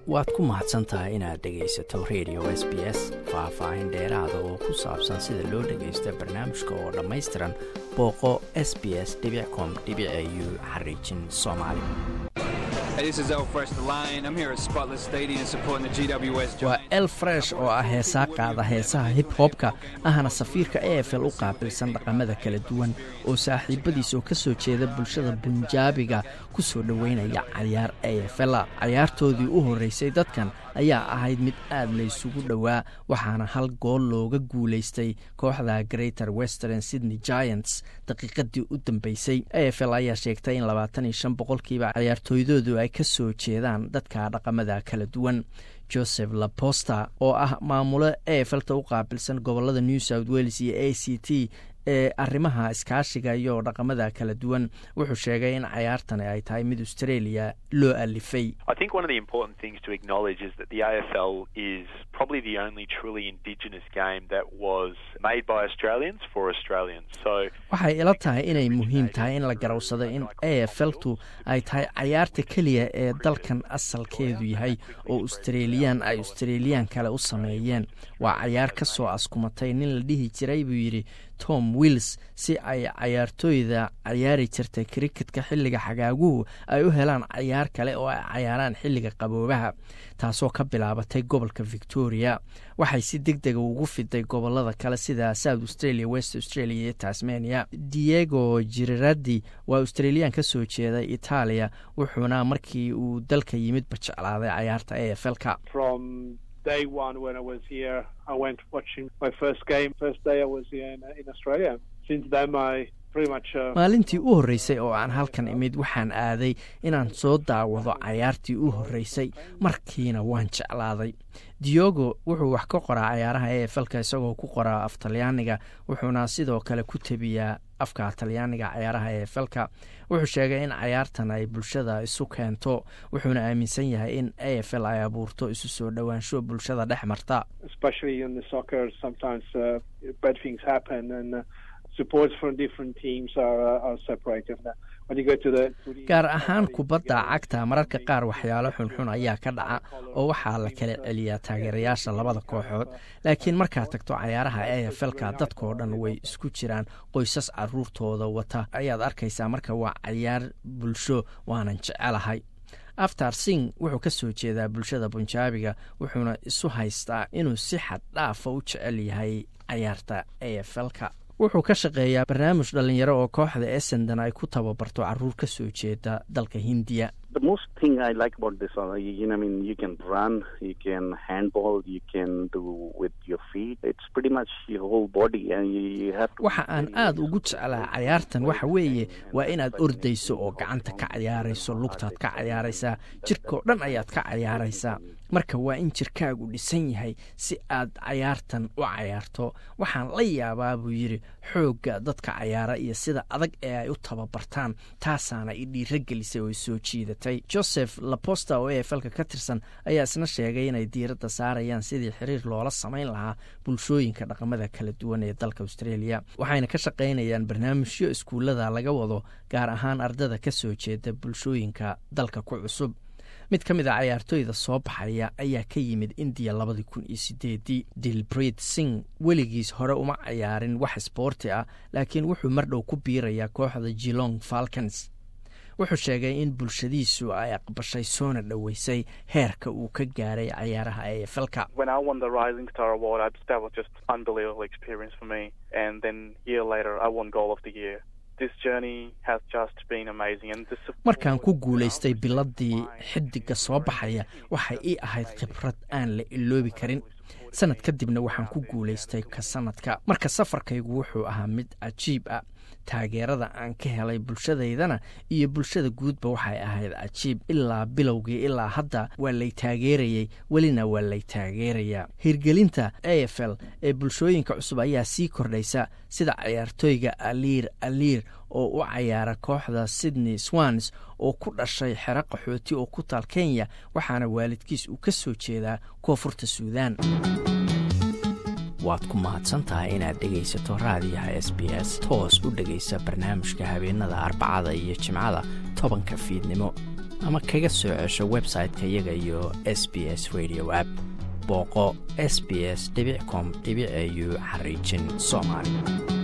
waad ku mahadsan tahay inaad dhegaysato radio s b s faah-faahin dheeraada oo ku saabsan sida loo dhagaysto barnaamijka oo dhammaystiran booqo s b s com u xariijin soomaali waa el fresh oo ah heesaa qaada heesaha hib hobka ahna safiirka e f l u qaabilsan dhaqamada kala duwan oo saaxiibadiis oo ka soo jeeda bulshada bunjaabiga ku soo dhoweynaya cayaar e f l cayaartoodii u horreysay dadkan ayaa ahayd mid aad laysugu dhowaa waxaana hal gool looga guulaystay kooxda greater western sydney giants daqiiqadii u dambeysay e f l ayaa sheegtay in labaatan iyo shan boqolkiiba cayaartooydoodu ay ka soo jeedaan dadka dhaqamada kala duwan joseph laposta oo ah maamulo e f lta u qaabilsan gobolada new south wales iyo a c t ee arrimaha iskaashiga iyo dhaqamada kala duwan wuxuu sheegay in cayaartani ay tahay mid australia loo alifay waxay ila tahay inay muhiim tahay in la garowsado in e f ltu ay tahay cayaarta keliya ee dalkan asalkeedu yahay oo australiyan ay australiyan kale u sameeyeen waa cayaar ka soo askumatay nin la dhihi jiray buu yidhi tom wills si ay cayaartooyda cayaari jirtay kriketka xilliga xagaaguhu ay u helaan cayaar kale oo ay cayaaraan xilliga qaboobaha taasoo ka bilaabatay gobolka victoria waxay si deg dega ugu fiday gobolada kale sida south australia west australia iyo tasmania diego jiraradi waa australiyan ka soo jeeda itaaliya wuxuuna markii uu dalka yimid bajeclaaday cayaarta e f lka day one when I was here, I went watching my first game. First day I was here in, in Australia. Since then, I pretty much. Uh, maalintii u horreysay oo aan halkan imid waxaan aaday inaan soo daawado cayaartii u horreysay markiina waan jeclaaday diogo wuxuu wax ka qoraa cayaaraha e f lka isagoo ku qoraa af talyaaniga wuxuuna sidoo kale ku tebiyaa afka talyaaniga cayaaraha e f lka wuxuu sheegay in cayaartan ay bulshada isu keento wuxuuna aaminsan yahay in a f l ay abuurto isu soo dhowaansho bulshada dhex marta gaar ahaan kubadda cagta mararka qaar waxyaalo xunxun ayaa ka dhaca oo waxaa la kala celiyaa taageerayaasha labada kooxood laakiin markaad tagto cayaaraha e f lka dadkao dhan way isku jiraan qoysas caruurtooda wata ayaad arkaysaa marka waa cayaar bulsho waanan jecelahay aftar sing wuxuu ka soo jeedaa bulshada bunjaabiga wuxuuna isu haystaa inuu si xad dhaafa u jecel yahay cayaarta e f lka wuxuu ka shaqeeyaa barnaamij dhallinyaro oo kooxda essendon ay ku tababarto caruur ka soo jeeda dalka hindiya waxa aan aad ugu jeclaa cayaartan waxa weeye waa inaad ordayso oo gacanta ka cayaarayso lugtaad ka cayaaraysaa jirkao dhan ayaad ka cayaaraysaa marka waa in jirkaagu dhisan yahay si aad cayaartan u cayaarto waxaan la yaabaa buu yidhi xoogga dadka cayaara iyo sida adag ee ay u tababartaan taasaana i dhiiro gelisay oo i soo jiidatay joseph laposta oo e f lka ka tirsan ayaa isna sheegay inay diiradda saarayaan sidii xiriir loola samayn lahaa bulshooyinka dhaqamada kala duwan ee dalka australia waxayna ka shaqaynayaan barnaamijyo iskuullada laga wado gaar ahaan ardada ka soo jeeda bulshooyinka dalka ku cusub mid ka mid a cayaartooyda soo baxaya ayaa ka yimid indiya labadii kun iyo sideedii dilbrid sing weligiis hore uma cayaarin wax isboorti ah laakiin wuxuu mardhow ku biirayaa kooxda jilong falcons wuxuu sheegay in bulshadiisu ay aqbashay soona dhoweysay heerka uu ka gaaray cayaaraha e f lka markaan ku guulaystay biladii xidiga soo baxaya waxay ii ahayd khibrad aan la iloobi karin sanad kadibna waxaan ku guulaystay ka sanadka marka safarkaygu wuxuu ahaa mid cajiib ah taageerada aan ka helay bulshadaydana iyo bulshada guudba waxay ahayd cajiib ilaa bilowgii ilaa hadda waa lay taageerayey welina waa lay taageerayaa hirgelinta a f l ee bulshooyinka cusub ayaa sii kordhaysa sida cayaartooyga aliir aliir oo u cayaara kooxda sydney swans oo ku dhashay xero qaxooti oo ku taal kenya waxaana waalidkiis uu ka soo jeedaa koonfurta suudaan waad ku mahadsantahay inaad dhegaysato raadiyaha s b s toos u dhegaysa barnaamijka habeenada arbacada iyo jimcada tobanka fiidnimo ama kaga soo cesho website-ka iyaga iyo s b s radio app booqo s b s com au xariijin soomaali